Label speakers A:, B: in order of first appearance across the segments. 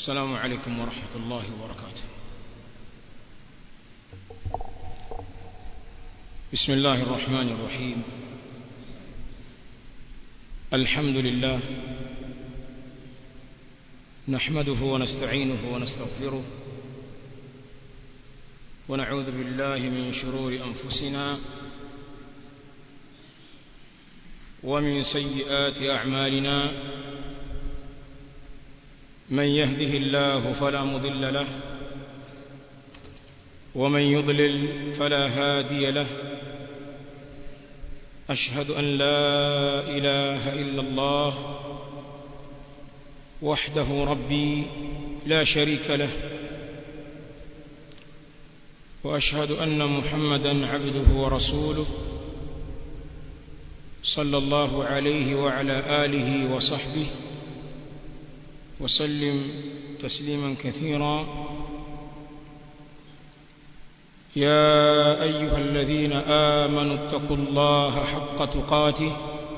A: السلام عليكم ورحمة الله وبركاته بسم الله الرحمن الرحيم الحمد لله نحمده ونستعينه ونستغفره ونعوذ بالله من شرور أنفسنا ومن سيئات أعمالنا من يهده الله فلا مضل له ومن يضلل فلا هادي له أشهد أن لا إله إلا الله وحده ربي لا شريك له وأشهد أن محمدا عبده ورسوله صلى الله عليه وعلى آله وصحبه وسلم تسليما كثيرا يا أيها الذين آمنوا اتقوا الله حق تقاته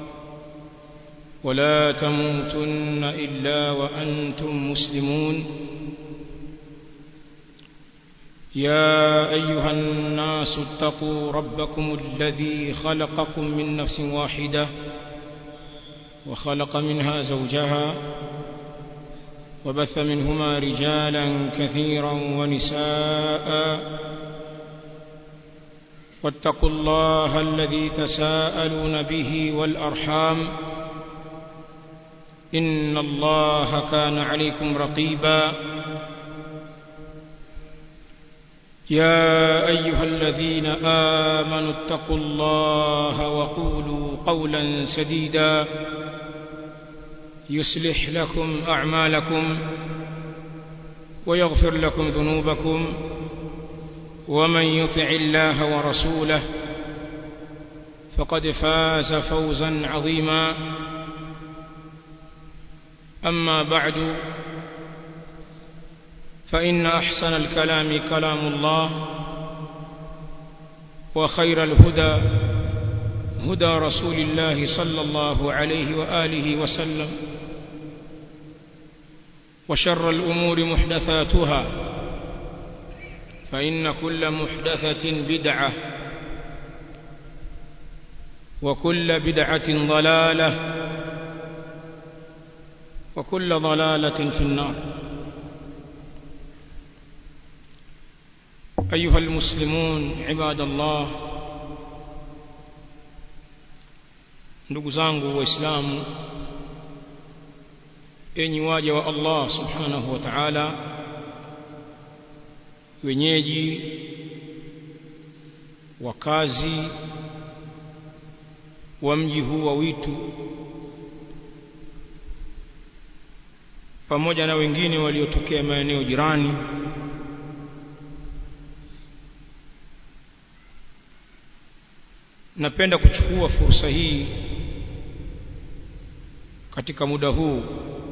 A: ولا تموتن إلا وأنتم مسلمون يا أيها الناس اتقوا ربكم الذي خلقكم من نفس واحدة وخلق منها زوجها وبث منهما رجالا كثيرا ونساء واتقوا الله الذي تساءلون به والأرحام إن الله كان عليكم رقيبا يا أيها الذين آمنوا اتقوا الله وقولوا قولا سديدا يصلح لكم أعمالكم ويغفر لكم ذنوبكم ومن يطع الله ورسوله فقد فاز فوزا عظيما أما بعد فإن أحسن الكلام كلام الله وخير الهدى هدى رسول الله صلى الله عليه وآله وسلم وشر الأمور محدثاتها فإن كل محدثة بدعة وكل بدعة ضلالة وكل ضلالة في النار أيها المسلمون عباد الله ndugu zangu waislamu enyi waja wa Allah subhanahu wa ta'ala wenyeji wakazi wa mji huu wa Witu pamoja na wengine waliotokea maeneo jirani napenda kuchukua fursa hii katika muda huu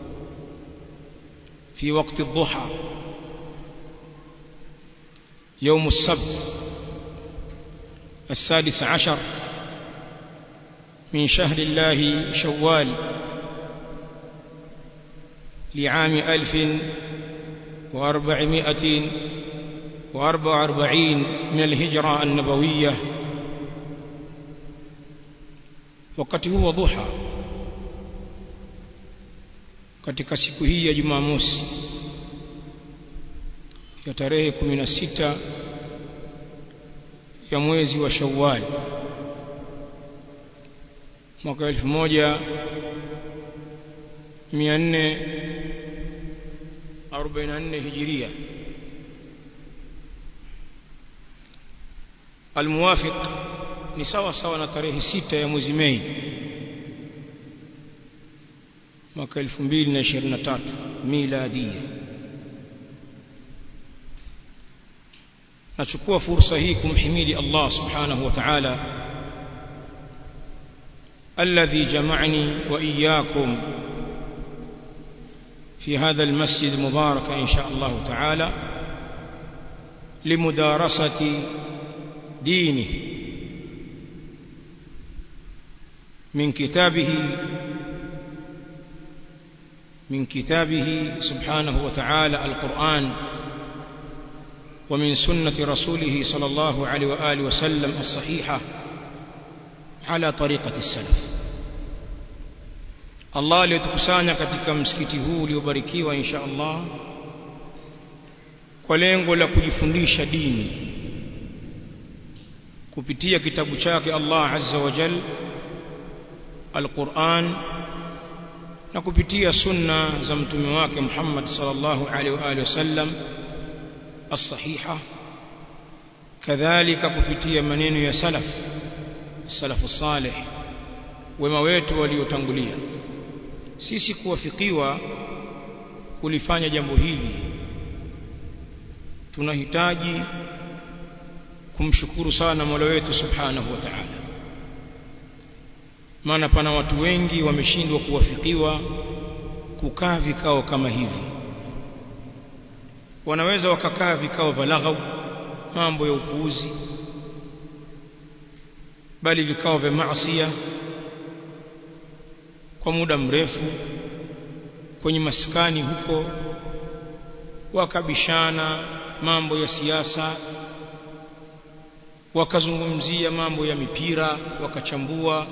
A: في وقت الضحى يوم السبت السادس عشر من شهر الله شوال لعام ألف وأربعمائة وأربع وأربعين من الهجرة النبوية wakati huu wa dhuha katika siku hii ya Jumamosi ya tarehe 16 ya mwezi wa Shawwal mwaka 1444 Hijiria almuwafiq ni sawa sawa na tarehe sita ya mwezi Mei mwaka 2023 miladia nachukua fursa hii kumhimidi Allah subhanahu wa ta'ala alladhi jama'ani wa iyyakum في هذا المسجد المبارك إن شاء الله تعالى لمدارسة دينه من كتابه من كتابه سبحانه وتعالى القرآن ومن سنة رسوله صلى الله عليه وآله وسلم الصحيحة على طريقة السلف Allah aliyotukusanya katika msikiti huu uliobarikiwa insha Allah kwa lengo la kujifundisha dini kupitia kitabu chake Allah Azza wa Jal Al-Qur'an na kupitia sunna za mtume wake Muhammad sallallahu alaihi wa alihi wasallam as-sahiha kadhalika kupitia maneno ya salaf salafu salih wema wetu waliotangulia sisi kuwafikiwa kulifanya jambo hili tunahitaji kumshukuru sana Mola wetu Subhanahu wa Ta'ala maana pana watu wengi wameshindwa kuwafikiwa kukaa vikao kama hivi wanaweza wakakaa vikao vya laghau mambo ya upuuzi bali vikao vya maasiya kwa muda mrefu kwenye maskani huko wakabishana mambo ya siasa wakazungumzia mambo ya mipira wakachambua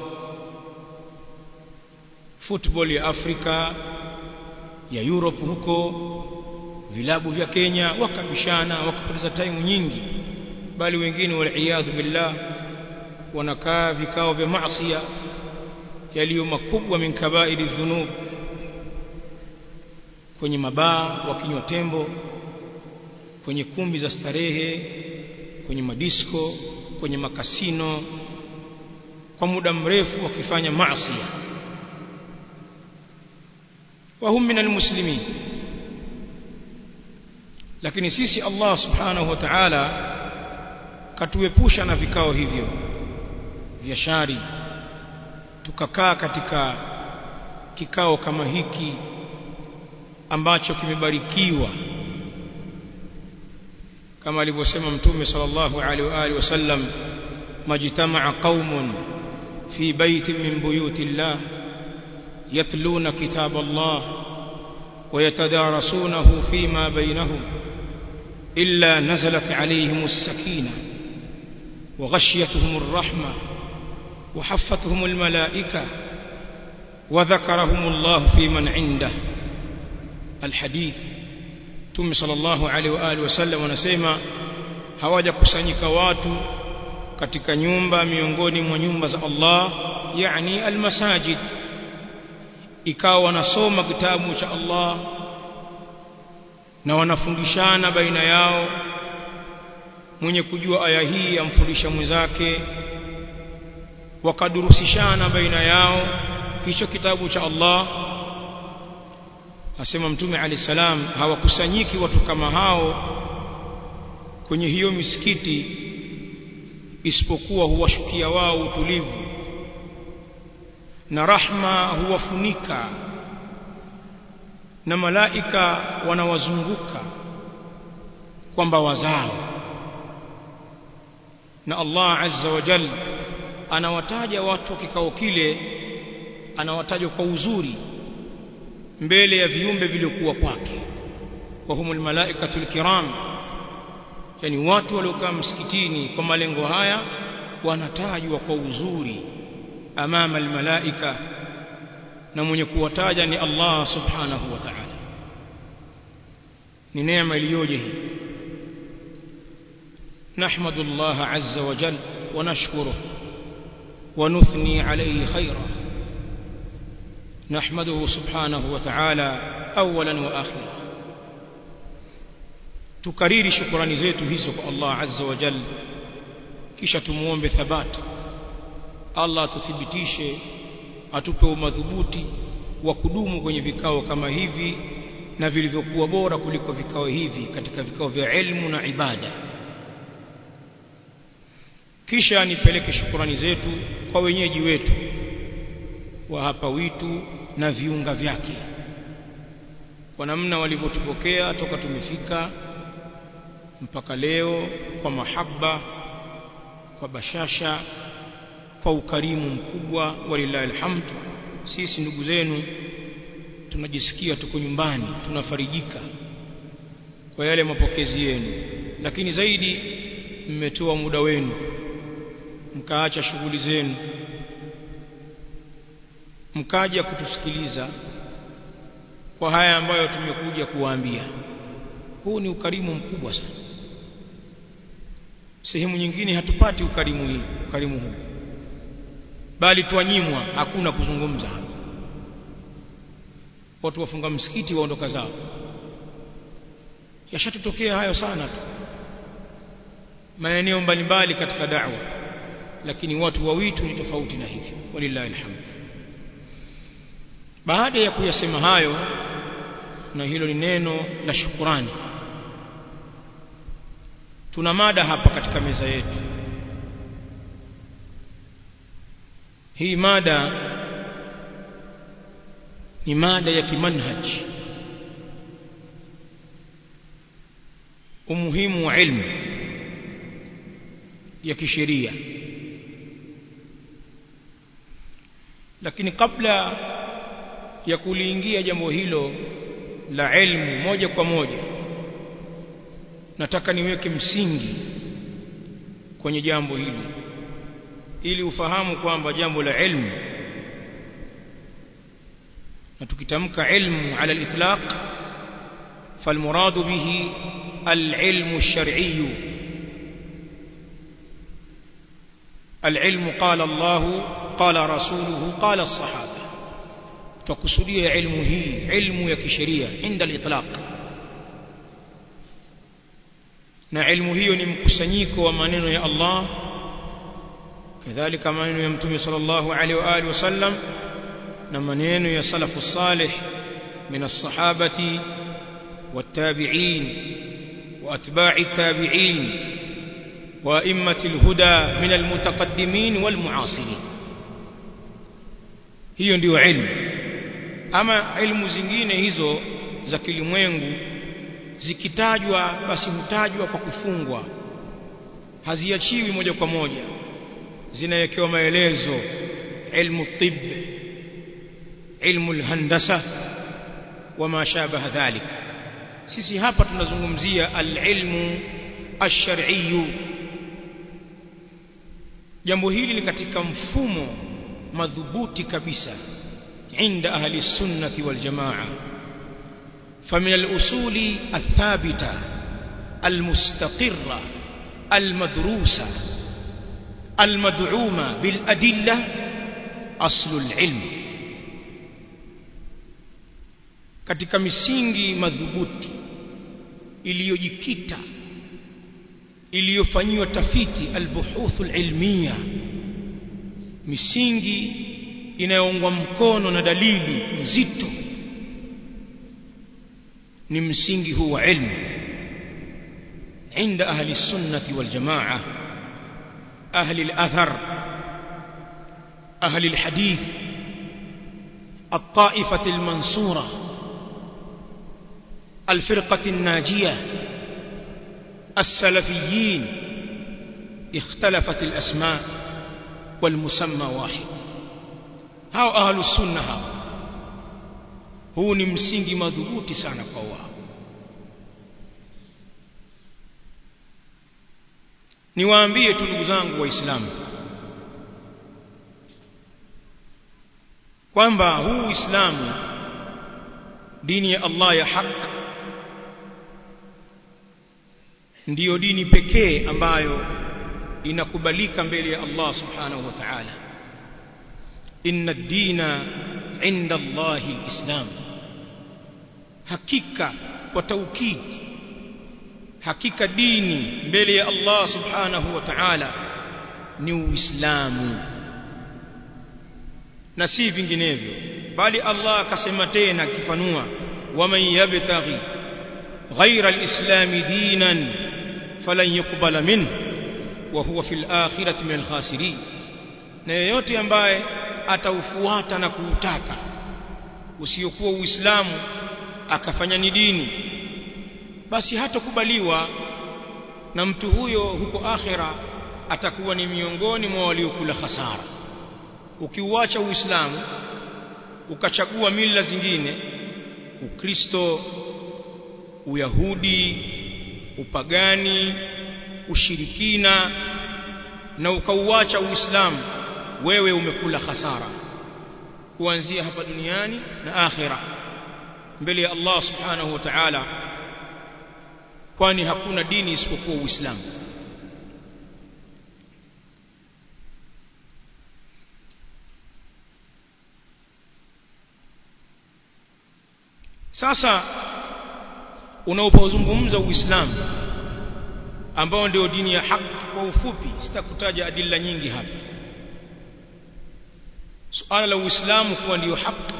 A: football ya Afrika ya Europe huko vilabu vya Kenya wakabishana wakapoteza time nyingi bali wengine waliaadhu billah wanakaa vikao vya maasiya yaliyo makubwa min kabairi dhunub kwenye mabaa wakinywa tembo kwenye kumbi za starehe kwenye madisko kwenye makasino kwa muda mrefu wakifanya maasi wa hum minal muslimin lakini sisi Allah subhanahu wa ta'ala katuepusha na vikao hivyo vya shari tukakaa katika kikao kama hiki ambacho kimebarikiwa kama alivyosema mtume sallallahu alaihi wa alihi wasallam majtama'a qaumun fi baitin min buyuti llah yatluna kitab Allah ويتدارسونه فيما بينهم إلا نزلت عليهم السكينة وغشيتهم الرحمة وحفتهم الملائكة وذكرهم الله في من عنده الحديث Mtume sallallahu alaihi wa alihi wasallam wanasema hawajakusanyika watu katika nyumba miongoni mwa nyumba za Allah yani almasajid ikawa wanasoma kitabu cha Allah na wanafundishana baina yao mwenye kujua aya hii amfundisha mwenzake wakadurusishana baina yao hicho kitabu cha Allah asema mtume alayhi salam hawakusanyiki watu kama hao kwenye hiyo misikiti isipokuwa huwashukia wao utulivu na rahma huwafunika na malaika wanawazunguka kwamba wazao na Allah azza wa jalla anawataja watu kikao kile anawataja kwa uzuri mbele ya viumbe viliokuwa kwake wa humul malaikatul kiram yani watu waliokaa msikitini kwa malengo haya wanatajwa kwa uzuri amama almalaika na mwenye kuwataja ni Allah subhanahu wa ta'ala ni neema iliyoje hii نحمد الله عز وجل ونشكره ونثني عليه خيرا نحمده سبحانه وتعالى اولا واخرا tukariri shukrani zetu hizo kwa Allah azza wa jalla kisha tumuombe thabati Allah atuthibitishe atupe umadhubuti wa kudumu kwenye vikao kama hivi na vilivyokuwa bora kuliko vikao hivi katika vikao vya elimu na ibada kisha nipeleke shukrani zetu kwa wenyeji wetu wa hapa witu na viunga vyake kwa namna walivyotupokea toka tumefika mpaka leo kwa mahaba kwa bashasha kwa ukarimu mkubwa walillahi alhamd sisi ndugu zenu tunajisikia tuko nyumbani tunafarijika kwa yale mapokezi yenu lakini zaidi mmetoa muda wenu mkaacha shughuli zenu mkaja kutusikiliza kwa haya ambayo tumekuja kuwaambia huu ni ukarimu mkubwa sana sehemu nyingine hatupati ukarimu hii ukarimu huu bali twanyimwa hakuna kuzungumza hapa watu wafunga msikiti waondoka zao yashatutokea hayo sana tu maeneo mbalimbali katika da'wa lakini watu wa witu ni tofauti na hivyo walillahi alhamd baada ya kuyasema hayo na hilo ni neno la shukurani tuna mada hapa katika meza yetu hii mada ni mada ya kimanhaj umuhimu wa ilmu ya kisheria lakini kabla ya kuliingia jambo hilo la ilmu moja kwa moja nataka niweke msingi kwenye jambo hili ili ufahamu kwamba jambo la ilmu na tukitamka ilmu ala al-itlaq فالمراد به العلم الشرعي العلم قال الله قال رسوله قال الصحابة تقصدي علمه علم يكشرية عند الإطلاق na ilmu hiyo ni mkusanyiko wa maneno ya Allah kadhalika maneno ya mtume sallallahu alaihi wa alihi wasallam na maneno ya salafu salih min as-sahabati wat-tabi'in wa atba'i at-tabi'in wa immati al-huda min al-mutaqaddimin wal-mu'asirin hiyo ndiyo ilmu ama ilmu zingine hizo za kilimwengu zikitajwa basi hutajwa kwa kufungwa haziachiwi moja kwa moja zinawekewa maelezo ilmu tib ilmu alhandasa wama shabaha dhalik sisi hapa tunazungumzia alilmu ash-shar'iyyu jambo hili ni katika mfumo madhubuti kabisa عند أهل السنة والجماعة فمن الأصول الثابتة المستقرة المدروسة المدعومة بالأدلة أصل العلم katika misingi madhubuti iliyojikita iliyofanyiwa tafiti albuhuthu alilmiya misingi inayoungwa mkono na dalili nzito ni msingi huu wa ilmu عند أهل السنة والجماعة أهل الأثر أهل الحديث الطائفة المنصورة الفرقة الناجية السلفيين اختلفت الأسماء والمسمى واحد hao ahlu sunna hao huu ni msingi madhubuti sana kwa wao niwaambie tu ndugu zangu waislamu kwamba huu uislamu dini ya Allah ya haq ndiyo dini pekee ambayo inakubalika mbele ya Allah subhanahu wa ta'ala inna ad-dina 'inda Allah al-islam hakika kwa taukid hakika dini mbele ya Allah subhanahu wa ta'ala ni uislamu na si vinginevyo bali Allah akasema tena akifanua waman yabtaghi ghayra al-islam dinan falan yuqbala minhu wa huwa fil akhirati min al-khasirin na yeyote ambaye ataufuata na kuutaka usiokuwa uislamu akafanya ni dini basi hatakubaliwa na mtu huyo huko akhira atakuwa ni miongoni mwa waliokula hasara ukiuacha uislamu ukachagua mila zingine ukristo uyahudi upagani ushirikina na ukauacha uislamu wewe umekula hasara kuanzia hapa duniani na akhira mbele ya Allah subhanahu wa ta'ala kwani hakuna dini isipokuwa uislamu sasa unaopozungumza uislamu ambao ndio dini ya haki kwa ufupi sitakutaja adilla nyingi hapa suala la uislamu kuwa ndio haki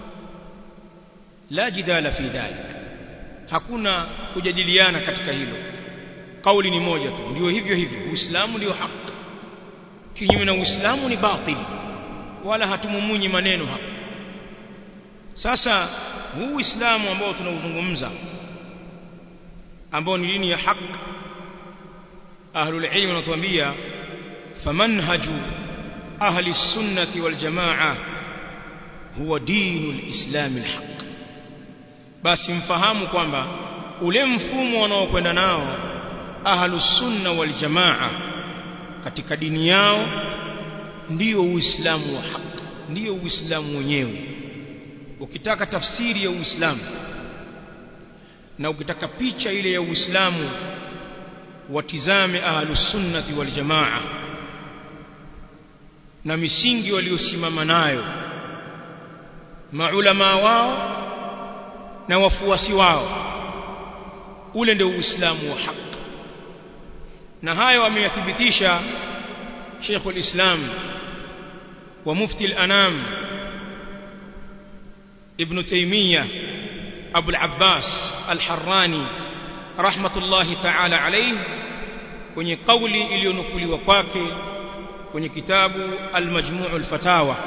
A: la jidala fi dhalik hakuna kujadiliana katika hilo kauli ni moja tu ndio hivyo hivyo uislamu ndio haki kinyume na uislamu ni batili wala hatumumunyi maneno hapa sasa huu uislamu ambao tunauzungumza ambao ni dini ya haki ahlul ilm wanatuambia famanhaju ahli sunnati wal jamaa huwa dinul islam alhaq basi mfahamu kwamba ule mfumo wanaokwenda nao ahlus sunna wal jamaa katika dini yao ndio uislamu wa haki ndio uislamu wenyewe ukitaka tafsiri ya uislamu na ukitaka picha ile ya uislamu watizame ahlus sunnati wal jamaa na misingi waliosimama nayo maulama wao na wafuasi wao ule ndio uislamu wa haki na hayo ameyathibitisha Sheikh al-Islam wa mufti al-anam ابن تيمية أبو العباس الحراني رحمة الله تعالى عليه kwenye kauli iliyonukuliwa kwake kwenye kitabu al-Majmu' al-Fatawa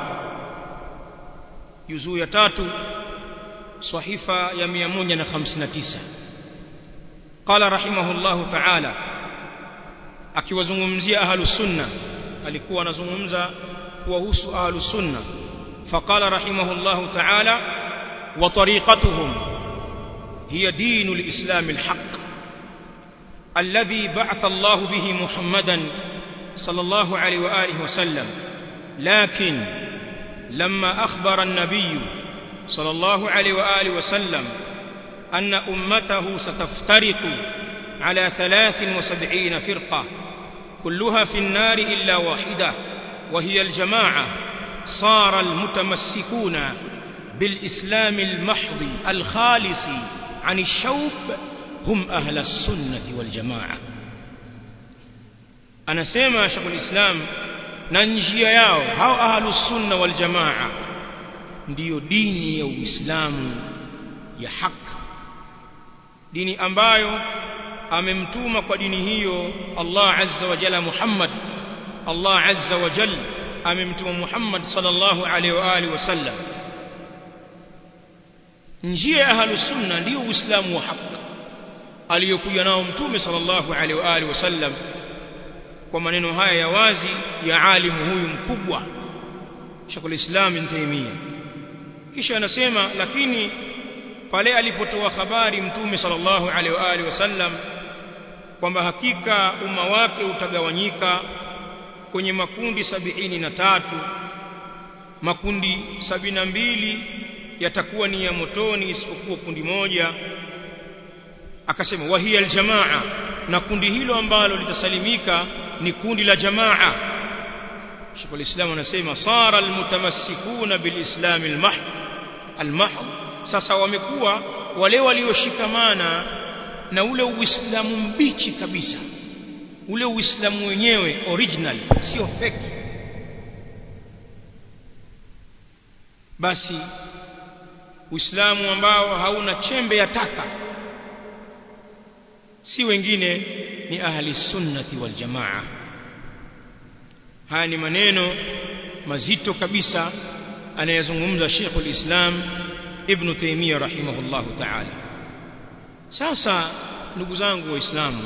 A: juzuu ya tatu sahifa ya 159 qala rahimahullahu ta'ala akiwazungumzia ahlus sunna alikuwa anazungumza kuwahusu ahlus sunna فقال رحمه الله تعالى وطريقتهم هي دين الإسلام الحق الذي بعث الله به محمدا صلى الله عليه وآله وسلم لكن لما أخبر النبي صلى الله عليه وآله وسلم أن أمته ستفترق على ثلاث وسبعين فرقة كلها في النار إلا واحدة وهي الجماعة صار المتمسكون بالإسلام المحض الخالص عن الشوب هم أهل السنة والجماعة أنا سيما شيخ الإسلام ننجي yao hao ahlu sunna wal jamaa ndiyo dini ya Uislamu ya haki dini ambayo amemtuma kwa dini hiyo Allah azza wa jalla Muhammad Allah azza wa jalla amemtuma Muhammad sallallahu alaihi wa alihi wasallam njia ya ahlus sunna ndio uislamu wa haki aliyokuja nao mtume sallallahu alaihi wa alihi wasallam kwa maneno haya ya wazi ya alimu huyu mkubwa Sheikhul Islam Ibn Taymiyyah kisha anasema lakini pale alipotoa habari mtume sallallahu alaihi wa alihi wasallam kwamba hakika umma wake utagawanyika kwenye makundi sabini na tatu makundi sabini na mbili yatakuwa ni ya motoni isipokuwa kundi moja akasema wahiya aljamaa na kundi hilo ambalo litasalimika ni kundi la jamaa Sheikh al-Islam anasema sara almutamassikuna bilislam almahd almahd sasa wamekuwa wale walioshikamana na ule uislamu mbichi kabisa ule uislamu wenyewe original sio fake basi uislamu ambao hauna chembe ya taka si wengine ni ahli sunnati wal jamaa haya ni maneno mazito kabisa anayezungumza Sheikhul Islam Ibn Taymiyyah rahimahullahu ta'ala sasa ndugu zangu waislamu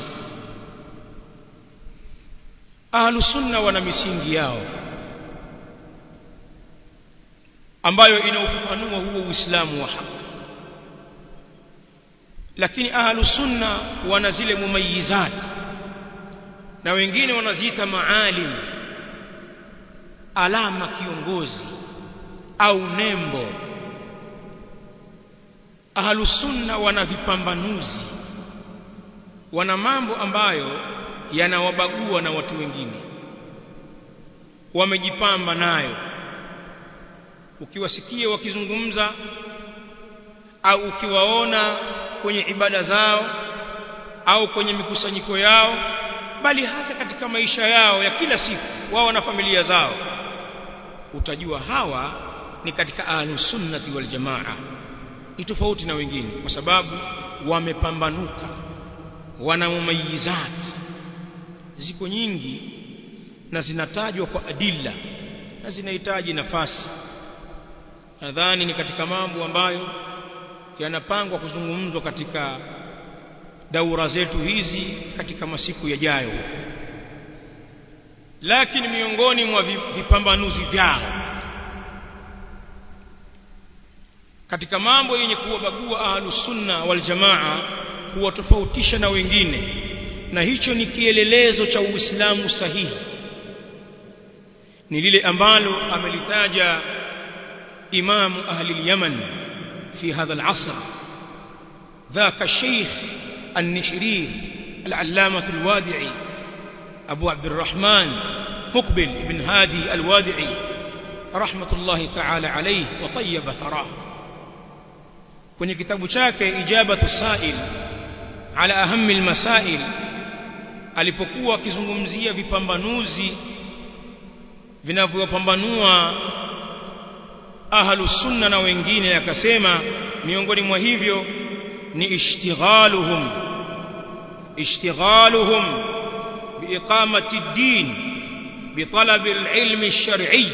A: ahlu sunna wana misingi yao ambayo inaufafanua huo uislamu wa haki lakini ahlus sunna wana zile mumayizat na wengine wanaziita maalim alama kiongozi au nembo ahlus sunna wana vipambanuzi wana mambo ambayo yanawabagua na watu wengine wamejipamba nayo ukiwasikia wakizungumza au ukiwaona kwenye ibada zao au kwenye mikusanyiko yao bali hata katika maisha yao ya kila siku wao na familia zao utajua hawa ni katika ahlus sunnati wal jamaa ni tofauti na wengine kwa sababu wamepambanuka wana mumayizat ziko nyingi na zinatajwa kwa adilla na zinahitaji nafasi nadhani ni katika mambo ambayo yanapangwa kuzungumzwa katika daura zetu hizi katika masiku yajayo lakini miongoni mwa vipambanuzi vyao katika mambo yenye kuwabagua ahlus sunna wal jamaa kuwatofautisha na wengine na hicho ni kielelezo cha uislamu sahihi ni lile ambalo amelitaja imamu ahli al-yaman fi hadha al-asr ذاك الشيخ النحرير العلامة الوادعي أبو عبد الرحمن مقبل بن هادي الوادعي رحمة الله تعالى عليه وطيب ثراه kwenye kitabu chake ijabatu sail ala ahammi almasail alipokuwa akizungumzia vipambanuzi vinavyopambanua ahlu sunna na wengine akasema miongoni mwa hivyo ni ishtighaluhum ishtighaluhum biiqamati ad-din بطلب العلم الشرعي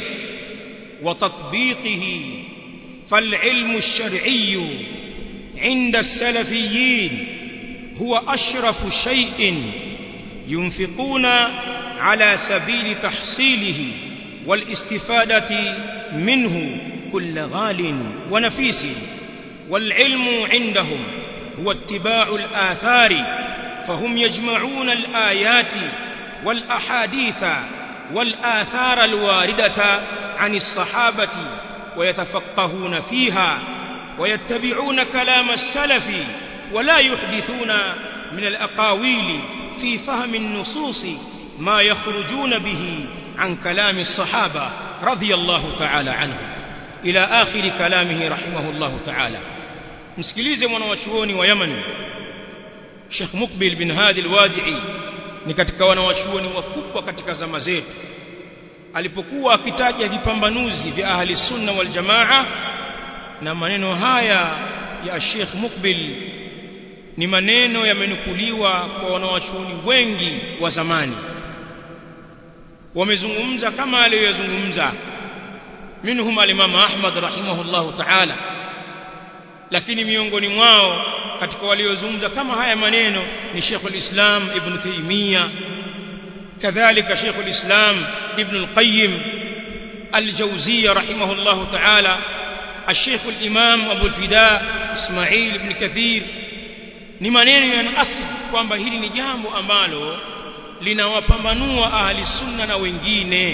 A: وتطبيقه فالعلم الشرعي عند السلفيين هو أشرف شيء ينفقون على سبيل تحصيله والاستفادة منه كل غال ونفيس والعلم عندهم هو اتباع الآثار فهم يجمعون الآيات والأحاديث والآثار الواردة عن الصحابة ويتفقهون فيها ويتبعون كلام السلف ولا يحدثون من الأقاويل في فهم النصوص ما يخرجون به عن كلام الصحابة رضي الله تعالى عنه إلى آخر كلامه رحمه الله تعالى msikilize mwanawachuoni wa Yemen Sheikh Mukbil bin Hadi al-Wadi'i ni katika wanawachuoni wakubwa katika zama zetu alipokuwa akitaja vipambanuzi vya ahli sunna wal jamaa na maneno haya ya Sheikh Mukbil ni maneno yamenukuliwa kwa wanawachuoni wengi wa zamani wamezungumza kama aliyozungumza minhum al-Imam Ahmad rahimahullahu ta'ala lakini miongoni mwao katika waliozungumza kama haya maneno ni Sheikh al-Islam Ibn Taymiyyah كذلك شيخ الإسلام ابن القيم الجوزية رحمه الله تعالى الشيخ الإمام أبو الفداء إسماعيل بن كثير ni maneno yanaasili kwamba hili ni jambo ambalo linawapambanua ahli sunna na wengine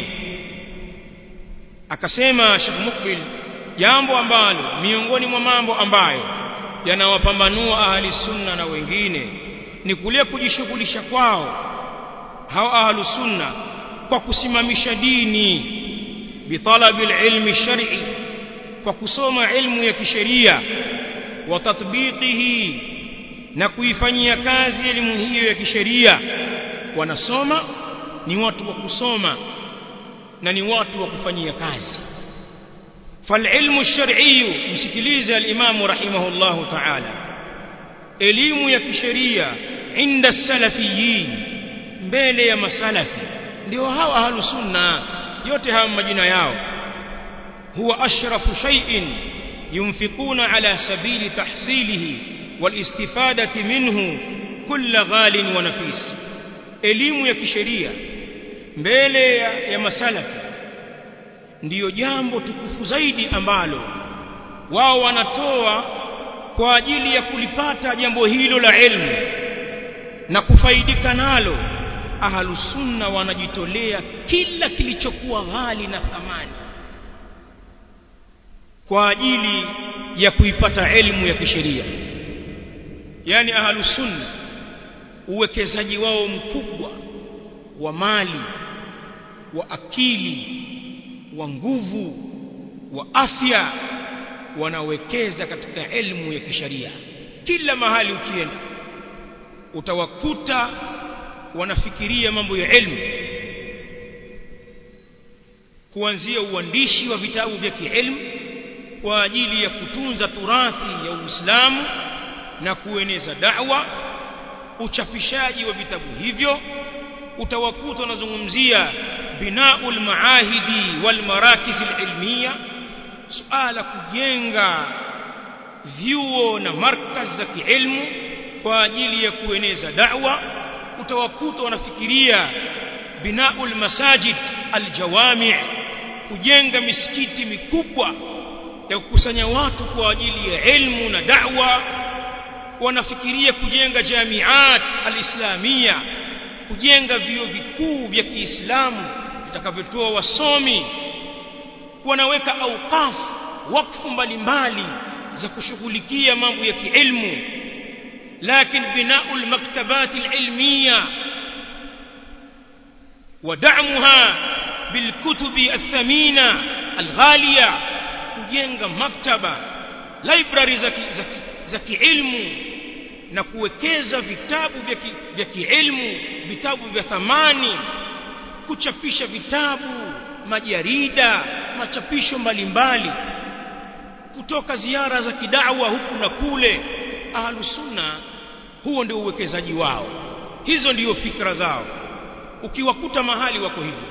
A: akasema Sheikh Mukbil jambo ambalo miongoni mwa mambo ambayo yanawapambanua ahli sunna na wengine ni kule kujishughulisha kwao hao ahlu sunna kwa kusimamisha dini bitalabi ilmi shar'i kwa kusoma ilmu ya kisheria wa tatbiqihi na kuifanyia kazi elimu hiyo ya kisheria wanasoma ni watu wa kusoma na ni watu wa kufanyia kazi فالعلم الشرعي msikilize al-Imam rahimahullah ta'ala elimu ya kisheria inda salafiyin mbele ya masalafi ndio hawa ahlu sunna yote hawa majina yao huwa ashrafu shay'in yunfiquna ala sabili tahsilihi والاستفادة منه كل غال ونفيس elimu ya kisheria mbele ya, ya masalafi ndiyo jambo tukufu zaidi ambalo wao wanatoa kwa ajili ya kulipata jambo hilo la ilmu na kufaidika nalo ahlusunna wanajitolea kila kilichokuwa ghali na thamani kwa ajili ya kuipata elimu ya kisheria yani ahlusunna uwekezaji wao mkubwa wa mali wa akili wa nguvu wa afya wanawekeza katika elimu ya kisheria kila mahali ukienda utawakuta wanafikiria mambo ya elimu kuanzia uandishi wa vitabu vya kielimu kwa ajili ya kutunza turathi ya Uislamu na kueneza da'wa uchapishaji wa vitabu hivyo utawakuta wanazungumzia binaul maahidi wal marakiz ilmiya suala kujenga vyuo na markaz za kielimu kwa ajili ya kueneza da'wa utawakuta wanafikiria binaul masajid aljawami' kujenga misikiti mikubwa ya kukusanya watu kwa ajili ya elimu na da'wa wanafikiria kujenga jamiat alislamia kujenga vyuo vikuu vya Kiislamu vitakavyotoa wasomi wanaweka auqaf wakfu mbalimbali za kushughulikia mambo ya kielimu lakini binaul maktabat alilmiya ودعمها بالكتب الثمينة الغالية kujenga maktaba library za kiilmu na kuwekeza vitabu vya kiilmu vitabu vya thamani kuchapisha vitabu majarida machapisho mbalimbali kutoka ziara za kidawa huku na kule ahlusunna huo ndio uwekezaji wao hizo ndiyo fikra zao ukiwakuta mahali wako hivyo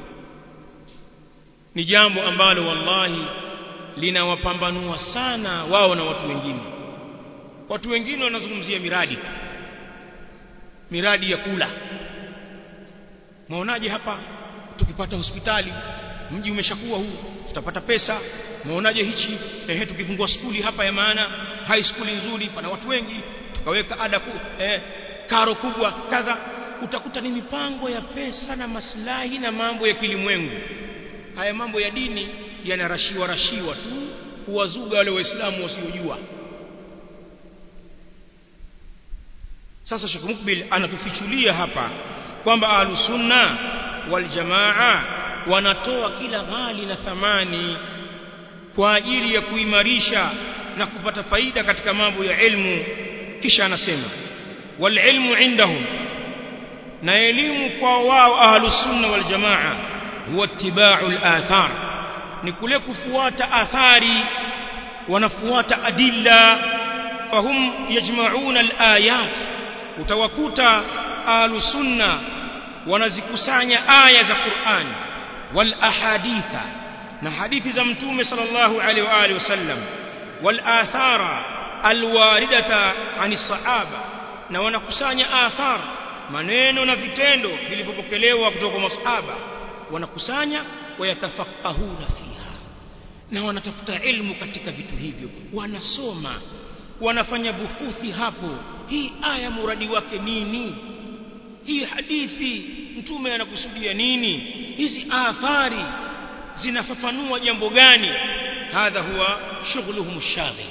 A: ni jambo ambalo wallahi linawapambanua sana wao na watu wengine watu wengine wanazungumzia miradi tu miradi ya kula maonaje hapa tukipata hospitali mji umeshakuwa huu tutapata pesa maonaje hichi ehe tukifungua skuli hapa ya maana high school nzuri pana watu wengi tukaweka ada ku, eh, karo kubwa kadha utakuta ni mipango ya pesa na maslahi na mambo ya kilimwengu haya mambo ya dini yanarashiwa rashiwa tu kuwazuga wale waislamu wasiojua sasa Sheikh Mukbil anatufichulia hapa kwamba ahlusunna wal jamaa wanatoa kila ghali na thamani kwa ajili ya kuimarisha na kupata faida katika mambo ya ilmu kisha anasema wal ilmu indahum na elimu kwa wao ahlusunna wal jamaa huwa ittiba'u al-athar ni kule kufuata athari wanafuata adilla fahum yajma'una al-ayat utawakuta ahlusunna wanazikusanya aya za Qur'an wal ahaditha na hadithi za mtume sallallahu alaihi wa alihi wasallam wal athara alwaridata ani sahaba na wanakusanya athar maneno na vitendo vilivyopokelewa kutoka kwa masahaba wanakusanya wayatafaqahuna fiha na wanatafuta ilmu katika vitu hivyo wanasoma wanafanya buhuthi hapo hii aya muradi wake nini hii hadithi mtume anakusudia nini hizi athari zinafafanua jambo gani hadha huwa shughuluhum shaghil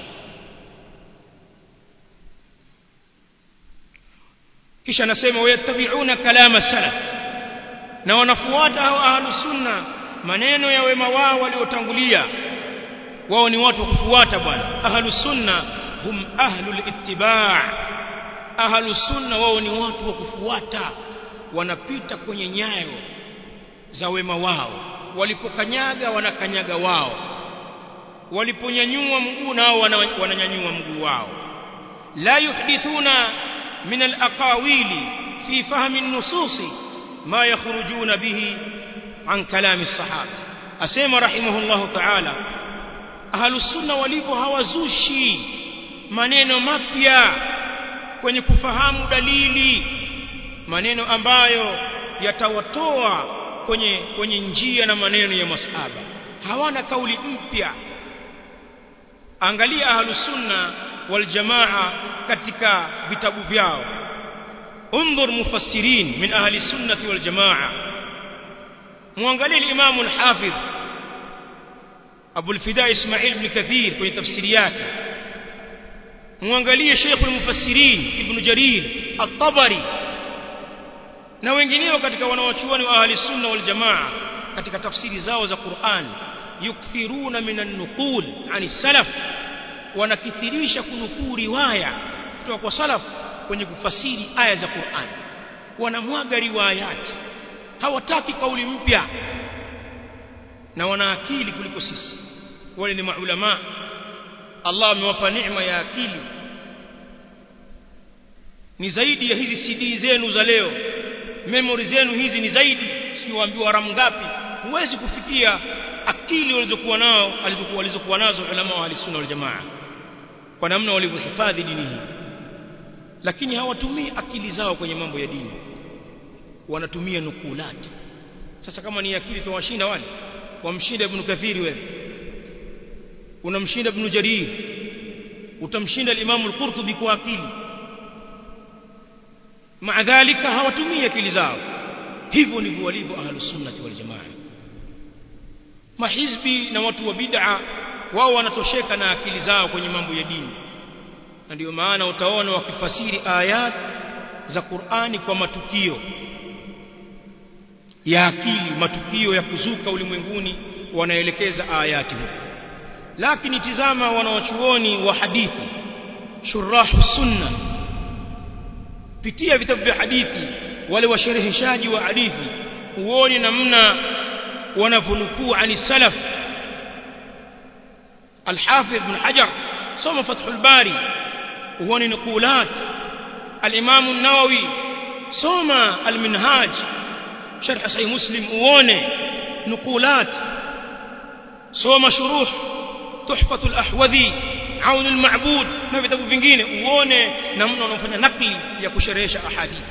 A: kisha anasema wayattabi'una kalama salaf na wanafuata hao ahlus sunna maneno ya wema wao waliotangulia wao ni watu wa kufuata bwana ahlus sunna hum ahlul ittiba' ahlus sunna wao ni watu wa kufuata wanapita kwenye nyayo za wema wao walipokanyaga wanakanyaga wao waliponyanyua mguu nao wananyanyua mguu wao la yuhdithuna min alaqawili fi fahmi an-nusus ma yakhrujuna bihi an kalami as-sahaba asema rahimahullahu ta'ala ahlus sunna walipo hawazushi maneno mapya kwenye kufahamu dalili maneno ambayo yatawatoa kwenye kwenye njia na maneno ya masahaba hawana kauli mpya angalia ahlus sunna wal jamaa katika vitabu vyao انظر مفسرين من اهل السنه والجماعه muangalie الامام الحافظ ابو الفداء اسماعيل بن كثير kwenye tafsiri yake muangalie Sheikh al-Mufassirin Ibn Jarir At-Tabari na wengineo katika wanawachuoni wa ahli sunna wal jamaa katika tafsiri zao za Qur'an yukthiruna minan nuqul ani salaf wanakithirisha kunukuu riwaya kutoka kwa salaf kwenye kufasiri aya za Qur'an wanamwaga riwayati hawataki kauli mpya na wana akili kuliko sisi wale ni maulama Allah amewapa neema ya akili ni zaidi ya hizi CD zenu za leo memory zenu hizi ni zaidi siwaambiwa ramu ngapi huwezi kufikia akili walizokuwa nao alizokuwa walizokuwa nazo ulama wa sunna wal jamaa kwa namna walivyohifadhi dini hii lakini hawatumii akili zao kwenye mambo ya dini wanatumia nukulati sasa kama ni akili tawashinda wale wamshinda ibn kathiri wewe unamshinda ibn jarir utamshinda al-imam al-qurtubi kwa akili maadhalika hawatumii akili zao hivyo ndivyo walivyo ahlus sunnah wal jamaa mahizbi na watu wa bid'a wao wanatosheka na akili zao kwenye mambo ya dini na ndio maana utaona wakifasiri ayat za Qur'ani kwa matukio ya akili matukio ya kuzuka ulimwenguni wanaelekeza ayati huko lakini tizama wanawachuoni wa hadithi shurahu sunna pitia vitabu vya hadithi wale washereheshaji wa hadithi uone namna wanavunukuu ani salaf الحافظ بن حجر صوم فتح الباري وهون نقولات الإمام النووي صوم المنهاج شرح صحيح مسلم وونه نقولات صوم شروح تحفة الأحوذي عون المعبود na vitabu vingine uone namna wanaofanya nakli ya kusherehesha ahadith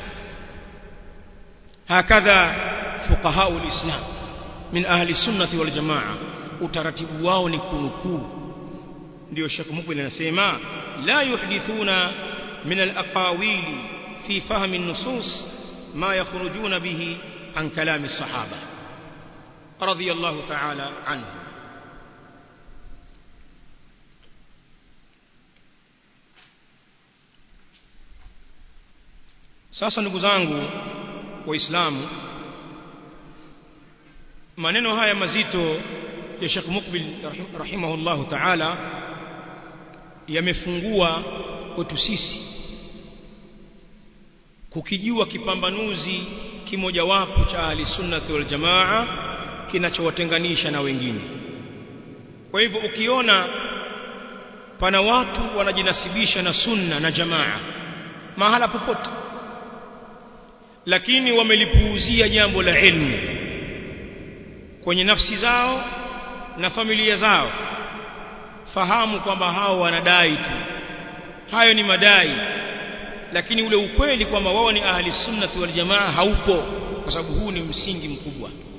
A: hakadha fuqaha alislam min ahli sunnati wal jamaa utaratibu wao ni kunukuu ndio Sheikh Mukbil anasema la yuhdithuna min al-aqawil fi fahmi an-nusus ma yakhrujuna bihi an kalam as-sahaba radiyallahu ta'ala anhu sasa ndugu zangu waislamu maneno haya mazito ya Sheikh Mukbil rahimahullahu ta'ala yamefungua kwetu sisi kukijua kipambanuzi kimojawapo cha ahli sunnati wal jamaa kinachowatenganisha na wengine kwa hivyo ukiona pana watu wanajinasibisha na sunna na jamaa mahala popote lakini wamelipuuzia jambo la ilmu kwenye nafsi zao na familia zao fahamu kwamba hao wanadai tu hayo ni madai lakini ule ukweli kwamba wao ni ahli sunnati wal jamaa haupo kwa sababu huu ni msingi mkubwa